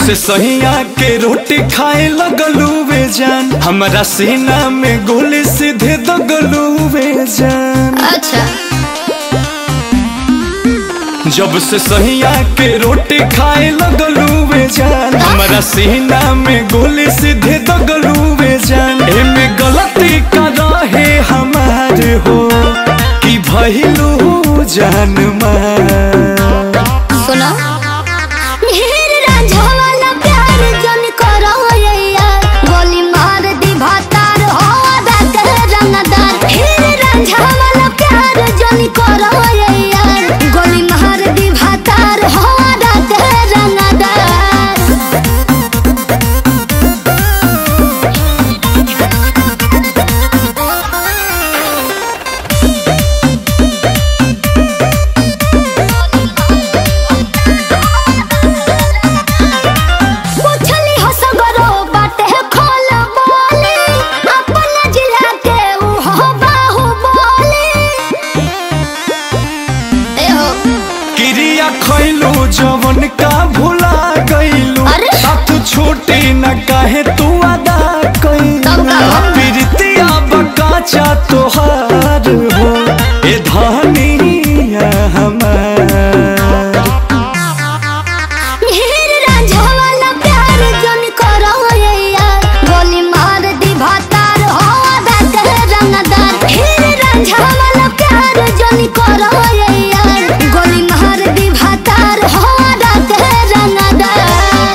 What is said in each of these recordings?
से सहिया के रोटी खाए लगलू वे जान हमारा सीना में गोली सीधे दगलू वे जान अच्छा जब से सहिया के रोटी खाए लगलू वे जान हमारा सीना में गोली सीधे दगलू वे जान एमे गलती का रहे हमार हो कि भइलू जान मार सुनो ढेर रांझा वाला प्यार जन करो यार गोली मार दी भातार हो आधा कर रंगदार ढेर रांझा वाला प्यार जन करो यार गोली मार दी भातार हो आधा कर रंगदार पूछली हो सगरो बाटे खोल बोले अपन जिला के ऊ हो बाहु बोले ए हो क्रिया खैलू जवन का भुला गईलू अरे? साथ छोटी न काहे तू अदा तब का कैलू हो? प्रीतिया बकाचा तोहार हो ए धनिया हमार ढेर रांझा वाला प्यार जन करो यार गोली मार दी भातार हो आधा कर रंगदार ढेर रांझा वाला प्यार जन करो यार गोली मार दी भातार हो आधा कर रंगदार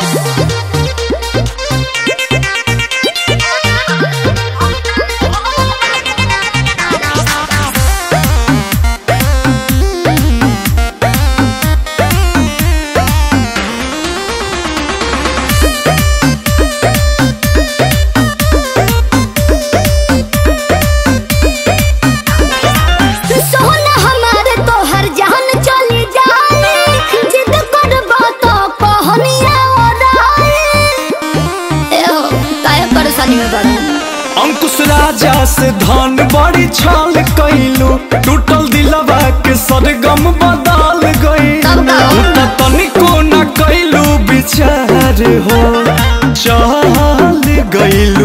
सोना हमारे तो हर जान चली जाए जिद करबो तो कहनिया ओराए ए हो काहे परेशानी में पड़ा अंकुश राजा से धन बड़ी छाल कैलू टूटल दिलवा के सरगम बदल गई तब का हो? तनिको न कैलू विचार हो चल गईलू